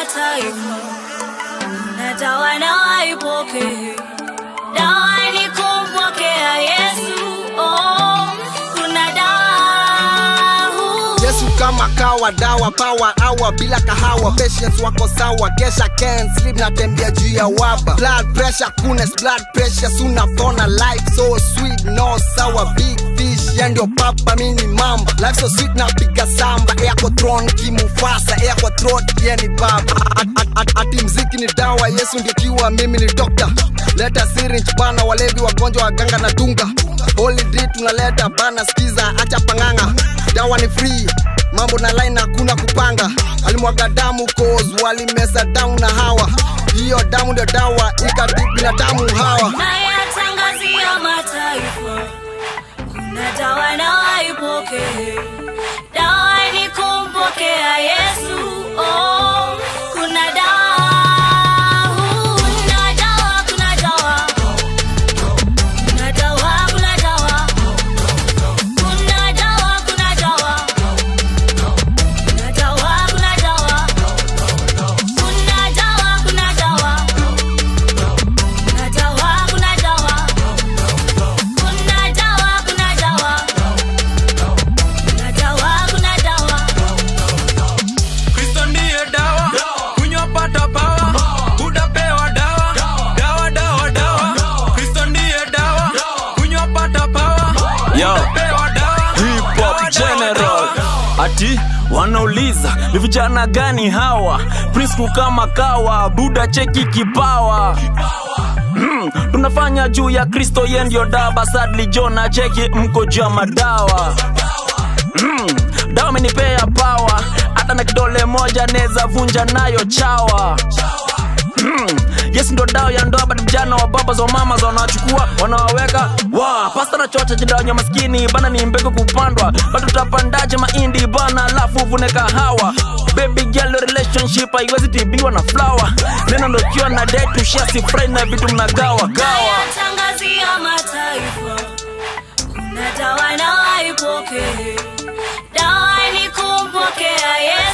mataifa na dawa na waipokee dawa ni kumpokea yesu oh, kuna dawa yesu kama kawa dawa pawa awa bila kahawa patience wako sawa kesha can sleep na tembea juu ya waba blood pressure kunes blood pressure sunapona life so sweet no sour big fish ya ndio papa mini mamba life so sweet na piga samba yako tron kimufasa yako throat yeni baba At- at- at- ati mziki ni dawa yesu ndio kiwa mimi ni dokta leta syringe bana walevi wagonjwa waganga na dunga Holy Drip tunaleta bana skiza acha panganga dawa ni free mambo na line hakuna kupanga alimwaga damu cause walimesa damu na hawa hiyo damu ndio dawa ikati binadamu hawa nayatangazia mataifa kuna dawa na waipokee dawa ni kumpokea yesu oh, kuna dawa kuna dawa kuna dawa kuna dawa kuna dawa kuna dawa kuna dawa kuna dawa kuna dawa kuna dawa kuna dawa kuna dawa kuna dawa kuna dawa kuna dawa kuna dawa kuna dawa kristo ndiye dawa kunywa pata pawa utapewa dawa dawa dawa dawa kristo ndiye dawa kunywa pata pawa Yo. utapewa dawa Hip Hop Dawa, dawa, General dawa. ati wanauliza ni vijana gani hawa Prince kama kawa buda cheki kipawa Mm, tunafanya juu ya kristo ye ndio daba sadli jona cheki mko juu ya madawa mm, dawa amenipea pawa hata na kidole moja neza vunja nayo chawa Mm, yes ndo dawa ya ndoa bado vijana wa baba za mama za wanawachukua wanawaweka wa pasta na chocha jidawanya maskini bana ni mbegu kupandwa bado tutapandaje mahindi bana alafu uvune kahawa baby girl relationship haiwezi tibiwa na flower neno ndo kiwa na date tushasi fry na vitu mnagawa gawa nayatangazia mataifa kuna dawa na waipokee dawa ni kumpokea yesu